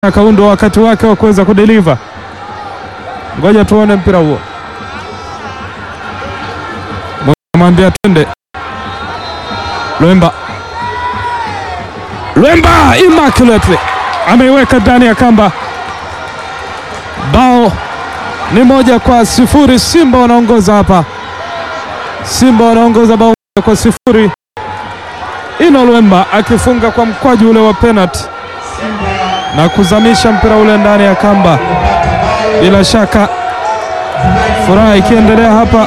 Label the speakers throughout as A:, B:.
A: Kaundo wakati wake wa kuweza kudeliver. Ngoja tuone mpira huo, mwambia twende. Lwemba, Lwemba immaculately ameiweka ndani ya kamba. Bao ni moja kwa sifuri. Simba wanaongoza hapa, Simba wanaongoza bao moja kwa sifuri. Ino Lwemba akifunga kwa mkwaju ule wa penalty na kuzamisha mpira ule ndani ya kamba. Bila shaka furaha ikiendelea hapa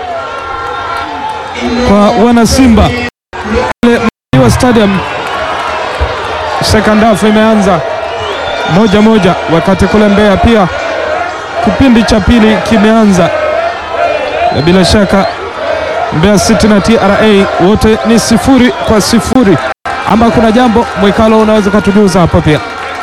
A: kwa wana Simba wa Stadium. Second half imeanza moja moja, wakati kule Mbeya pia kipindi cha pili kimeanza, na bila shaka Mbeya City na TRA wote ni sifuri kwa sifuri. Ama kuna jambo Mwikalo unaweza ukatujuza hapa pia?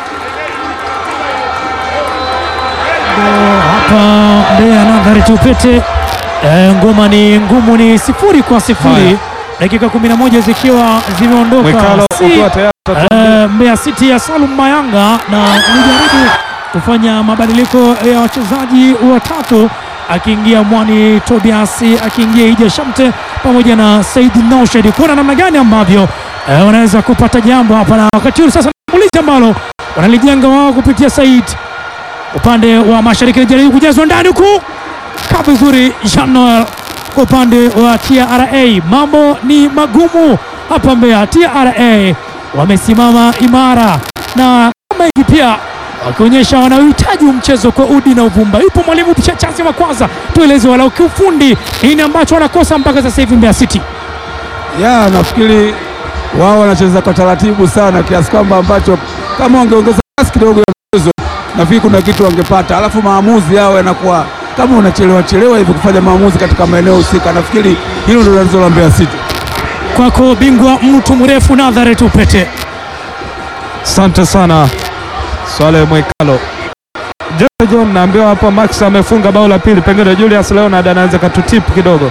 B: hapa Mbeya Nadhari Tupete. E, ngoma ni ngumu, ni sifuri kwa sifuri,
A: Haya.
B: dakika 11 zikiwa zimeondoka.
A: Mwikalo
B: Si,
A: ukiwa tayari
B: e, Mbeya City ya Salum Mayanga na nijaribu kufanya mabadiliko ya wachezaji watatu, akiingia Mwani Tobias, akiingia Ija Shamte pamoja na Said Noshedi, kuona namna gani ambavyo e, wanaweza kupata jambo hapa, na wakati huu sasa shambulizi ambalo wanalijenga wao kupitia Said upande wa mashariki anajaribu kujazwa ndani huku kaa vizuri Jean Noel kwa upande wa TRA. Mambo ni magumu hapa Mbeya. TRA wamesimama imara na kama hivi pia wakionyesha wanaohitaji mchezo kwa udi na uvumba. Yupo mwalimu Chachazi wa kwanza, tueleze walau kiufundi nini ambacho wanakosa mpaka sasa hivi Mbeya City.
C: Ya, nafikiri wao wanacheza kwa taratibu sana kiasi kwamba ambacho kama wangeongeza kasi kidogo ya mchezo nafikiri kuna kitu wangepata, alafu maamuzi yao yanakuwa kama unachelewa chelewa hivi kufanya maamuzi katika maeneo husika. Nafikiri hilo ndio tatizo la Mbeya City.
B: Kwako bingwa mtu mrefu Nazareth Upete.
A: Asante sana Swale Mwikalo. Jose John naambiwa hapa Max amefunga bao la pili, pengine Julius Leonard anaweza katutip kidogo.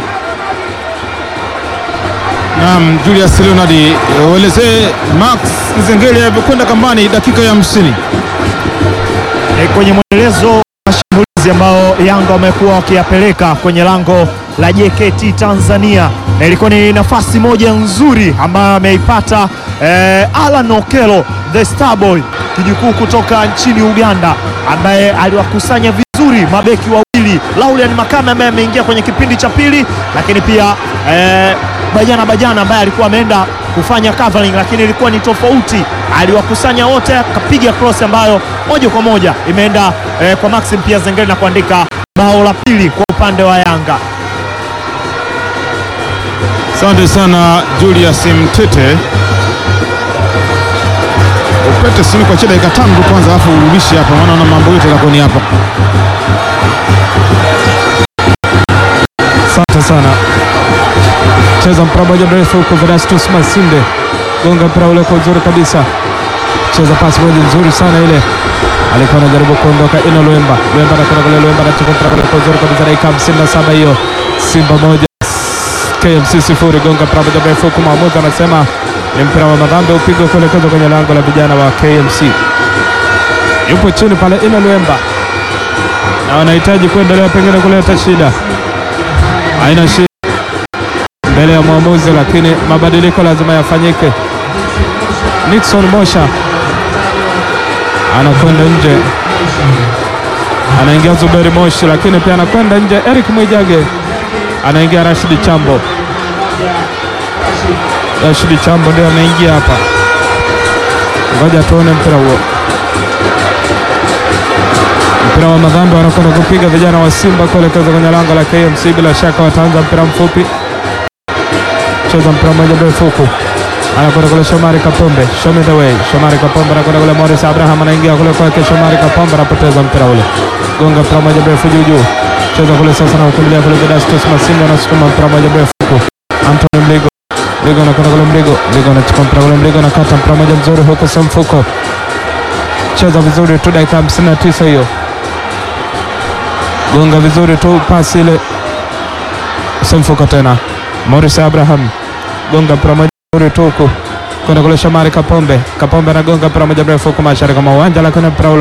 D: Naam, Julius Leonard, uelezee Max Nzengeli alivyokwenda kambani dakika ya hamsini.
E: E, kwenye mwendelezo wa mashambulizi ambao Yanga wamekuwa wakiyapeleka kwenye lango la JKT Tanzania, na ilikuwa ni nafasi moja nzuri ambayo ameipata e, Alan Okelo the Starboy kijukuu kutoka nchini Uganda, ambaye aliwakusanya vizuri mabeki wawili Laulian Makame ambaye ameingia kwenye kipindi cha pili, lakini pia e, Bajana Bajana ambaye alikuwa ameenda kufanya covering, lakini ilikuwa ni tofauti. Aliwakusanya wote akapiga cross ambayo moja kwa moja imeenda eh, kwa Maxim pia Zengeli na kuandika bao la pili kwa upande wa Yanga.
D: Asante sana Julius Mtete. Upete simu kwa dakika tano tu kwanza, alafu urudishe hapa, maana na mambo yote yatakuwa ni hapa.
A: Asante sana. Cheza mpira moja mrefu huko, Venastus Masinde gonga mpira ule kwa uzuri kabisa, cheza pasi moja nzuri sana ile, alikuwa anajaribu kuondoka. Ino Lwemba, Lwemba anakwenda kule, Lwemba anachukua mpira ule kwa uzuri kabisa, dakika hamsini na saba hiyo, Simba moja KMC sifuri. Gonga mpira moja mrefu huku, mwamuzi anasema ni mpira wa madhambi, upigwe kuelekezwa kwenye lango la vijana wa KMC. Yupo chini pale Ino Lwemba na wanahitaji kuendelea pengine kuleta shida, haina shida mbele ya mwamuzi, lakini mabadiliko lazima yafanyike. Nixon Mosha anakwenda nje, anaingia Zuberi Moshi, lakini pia anakwenda nje. Eric Mwijage anaingia, Rashidi Chambo. Rashidi Chambo ndio ameingia hapa, ngoja tuone mpira huo. Mpira wa madhambi wanakwenda kupiga vijana wa Simba kuelekeza kwenye lango la KMC. Bila shaka wataanza mpira mfupi cheza mpira mmoja mrefu huku, anakwenda kule Shomari Kapombe, show me the way. Shomari Kapombe anakwenda kule, Morris Abraham anaingia kule kwake, Shomari Kapombe anapoteza mpira ule, gonga mpira mmoja mrefu juu juu, cheza kule sasa na ukimbilia kule, Vedastus Masinga anasukuma mpira mmoja mrefu huku, Anthony Mligo, Mligo anakwenda kule, Mligo, Mligo anachukua mpira ule, Mligo anakata mpira mmoja mzuri huku, Semfuko cheza vizuri tu, dakika 59 hiyo, gonga vizuri tu, pasi ile, Semfuko tena Morris Abraham gonga mpira moja mzuri tu huku, kwenda kule Shamari Kapombe. Kapombe anagonga mpira moja mrefu huko mashariki mwa uwanja, lakini mpira ule